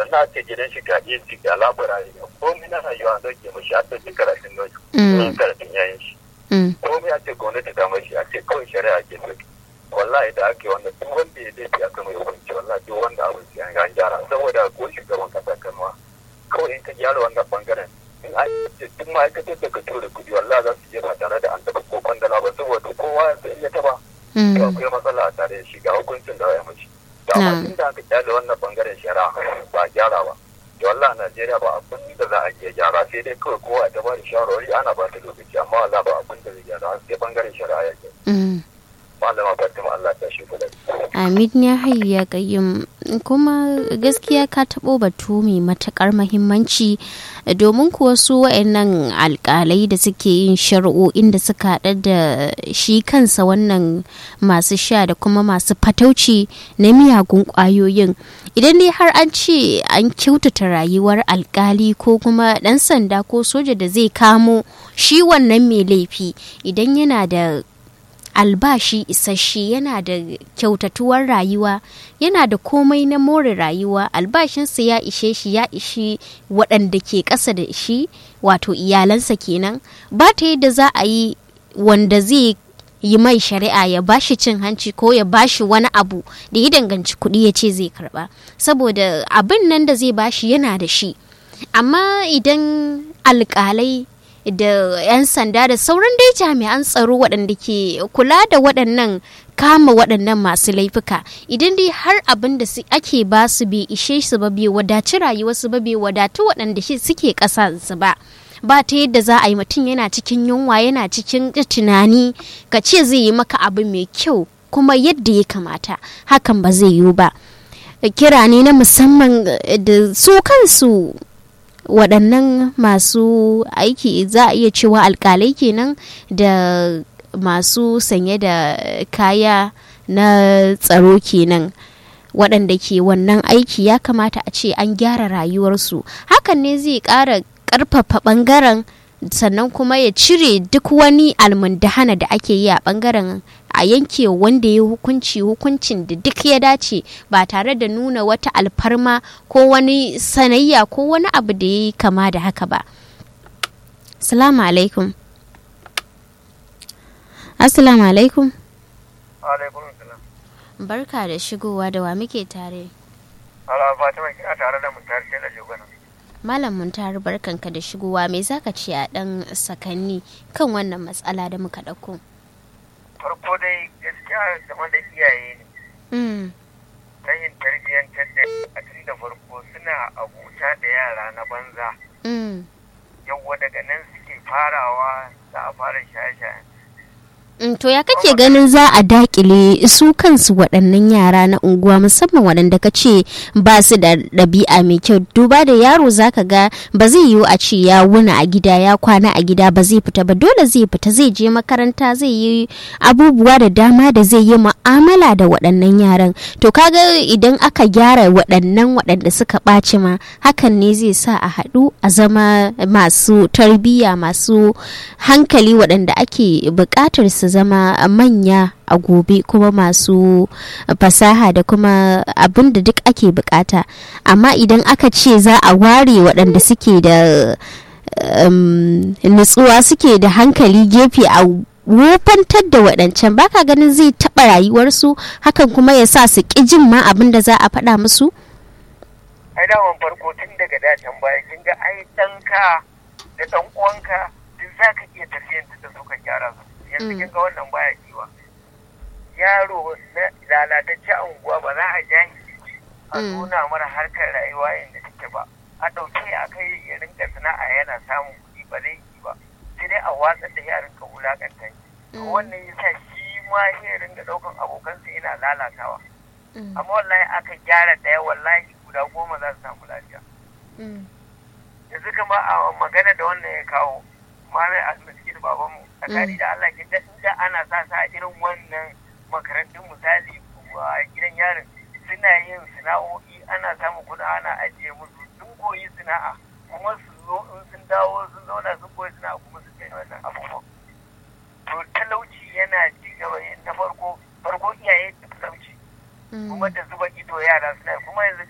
na ce gidan shi ga iya ci ga labura ne komai na rayuwa an dauke mashi a dauki karatun noki Mm. karatun yayin shi Mm. komai a ce gwamnati ta mashi a ce kawai shari'a ke so wallahi da ake wannan duk wanda ya laifi aka mai hukunci wallahi duk wanda abin sai an ga an gyara saboda ko shugaban kasa kanwa kawai in ka gyara wannan bangaren in an ce duk ma'aikatar da ka tura kudi wallahi za su je ba tare da an taɓa ko kwandala ba saboda kowa ya taɓa to Mm. akwai matsala a tare da shi ga hukuncin da ya mace to amma Na'am. tun da aka kyale wannan bangaren shari'a ba a gyara ba to wallahi a Najeriya ba abin da za a iya gyara sai dai kawai kowa ta ba da shawarwari ana ba ta lokaci amma wallahi ba abin da zai gyara har sai bangaren shari'a ya ke Mm. malama Fatima Allah ta shi kula Amin ya hayya gayyum kuma gaskiya ka taɓo batu mai matuƙar mahimmanci domin kuwa su wa'annan alƙalai da suke yin shari'o'in da suka haɗa da shi kansa wannan masu sha da kuma masu fatauci na miyagun ƙwayoyin idan dai har an ce an kyautata rayuwar alƙali ko kuma ɗan sanda ko soja da zai kamo shi wannan mai laifi idan yana da albashi isasshe yana da kyautatuwar rayuwa yana da komai na more rayuwa albashinsa ya ishe shi ya ishi waɗanda ke ƙasa da shi wato iyalansa kenan ba ta yadda za a yi wanda zai yi mai shari'a ya bashi cin hanci ko ya bashi wani abu da ya danganci kuɗi ya ce zai karba saboda abin nan da zai bashi yana da shi amma idan alƙalai da 'yan sanda da sauran dai jami'an tsaro waɗanda ke kula da waɗannan kama waɗannan masu laifuka idan dai har abin da ake ba su bai ishe su ba bai wadaci rayuwarsu ba bai wadatu waɗanda suke ƙasa su ba ba ta yadda za a yi mutum yana cikin yunwa yana cikin tunani ka ce zai yi maka abu mai kyau kuma yadda ya kamata hakan ba zai yiwu ba kira ne na musamman da su kansu waɗannan masu aiki za a iya cewa alkalai kenan da masu sanye da kaya na tsaro kenan waɗanda ke wannan aiki ya kamata a ce an gyara rayuwarsu hakan ne zai ƙara ƙarfafa ɓangaren sannan kuma ya cire duk wani almundahana da ake yi a ɓangaren a yanke wanda ya hukunci hukuncin da duk ya dace ba tare da nuna wata alfarma ko wani sanayya ko wani abu da ya yi kama da haka ba. Assalamu alaikum. Assalamu alaikum. Alaikum salam. Barka da shigowa da wa muke tare. Ala Fatima kina tare da mutar sai da shugana. Malam Muntar barkanka da shigowa me zaka ce a dan sakanni kan wannan matsala da muka ɗauko. Farko dai gaskiya game da iyaye ne. Ta yin tarbiyyantar da a tun da farko suna abuta da yara na banza. Yawwa daga nan suke farawa za a fara shaye-shaye. To ya kake ganin za a dakile su kansu waɗannan yara na unguwa musamman waɗanda ka ce ba su da ɗabi'a mai kyau duba da yaro zaka ga ba zai yiwu a ce ya wuna a gida ya kwana a gida ba zai fita ba dole zai fita zai je makaranta zai yi abubuwa da dama da zai yi mu'amala da waɗannan yaran to kaga idan aka gyara waɗannan waɗanda suka ɓaci ma hakan ne zai sa a haɗu a zama masu tarbiyya masu hankali waɗanda ake buƙatar su zama manya a gobe kuma masu fasaha da kuma abin da duk ake bukata amma idan aka ce za a ware waɗanda suke da nutsuwa suke da hankali gefe a wofantar da waɗancan baka ganin zai taɓa rayuwarsu hakan kuma ya sa su ƙi jin ma abin da za a faɗa musu? ai daman farko tun daga dacen baya kin ga ai ɗanka da ɗan uwanka duk za ka iya tafiyantar da su ka gyara su yanzu kin ga wannan baya kiwa yaro na lalatacce a unguwa ba za a ja a nuna mara harkar rayuwa yadda take ba a ɗauke a kai ya rinka sana'a yana samun kuɗi ba zai yi ba sai dai a watsar da yaran ka wulakanta to wannan yasa shi ma ya ringa ɗaukan abokansa yana lalatawa amma wallahi aka gyara ɗaya wallahi guda goma za su samu lafiya yanzu kama a magana da wannan ya kawo malai almasjid babanmu tsakani da Allah ke inda ana sa sa irin wannan makarantun misali a gidan yarin suna yin sana'o'i ana samun kuɗi ana ajiye musu sun koyi sana'a kuma su zo in sun dawo sun zauna sun koyi sana'a kuma su kai wannan abubuwan to talauci yana ci gaba na farko farko iyaye da talauci kuma da zuba ido yara suna kuma yanzu